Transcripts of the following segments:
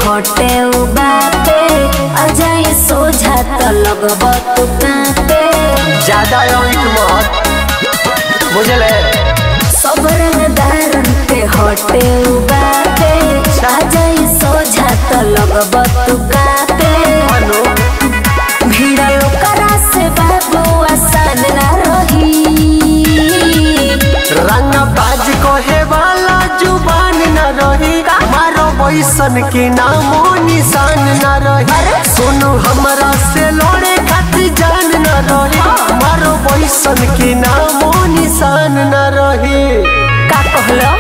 हटे उ बाते अजाई सोझा त लगब तू कांपे ज्यादा ईट मत बुझले सबरन दारन के हटे उ बाते अजाई सोझा त लगब तू कांपे अनु भीड़ ओकरा से बाबू आसान ना रही रंग बाज कहे वाला जुबान न रही मारो बैसन के नामो निशान न रही सुनो हमरा से लड़े खातिर जान न रही मारो बैसन के नामो निशान न रही का कहलो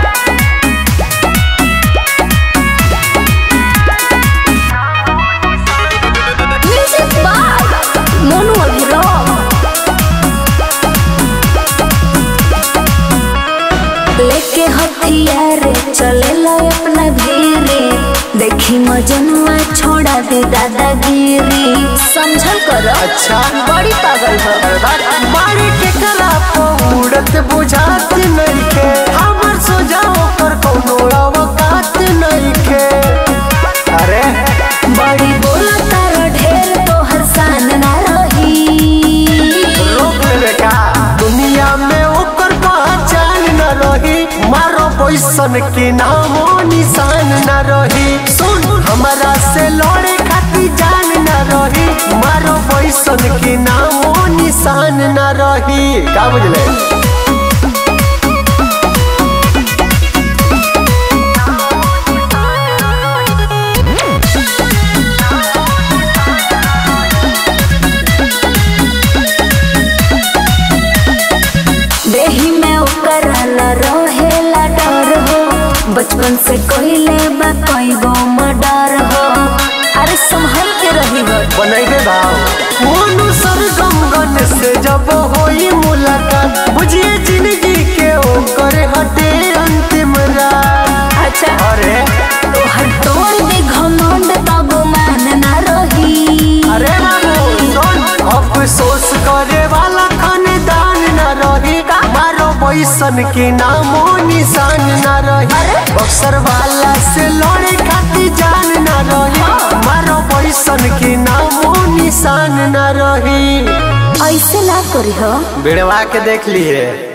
म्यूजिक बाय मोनू अभिराम लेके हथियार चले ला अपना भीरे देखी मजनुआ छोड़ा दे दादागिरी समझल करो अच्छा बड़ी पागल हो मारे के कला उड़त बुझात नइखे हमर सोजाओ पर कोनो अवकात नइखे अरे बड़ी बोला तारो ढेर तोहर शान ना रही रोक लेवे का दुनिया में ओकर पहचान न रही मारो पैसन के नामो निशान न रही सुन हमारा से लड़े खातिर जान न रही मारो पैसन के नामो निशान न रही का बुझले देही में ओकर न रहेला डर हो बचपन से कोइले बा कोई गो मर्डर हो अरे संभल के रही हो बनैबे भाव मोनू सरगम गन से जब होई मुलाकात बुझिए जिंदगी के ओकर हटे अंतिम रात अच्छा अरे तोहर तोड़ दे घमंड तब मान ना रही अरे बाबू सुन अफसोस करे वाला खानदान न रही मारो बैसन के नामो निशान न रही बक्सर वाला से लड़े खातिर जान न रही मारो बैसन के नामो निशान न रही ऐसे ना करी हो बिड़वा के देख लिए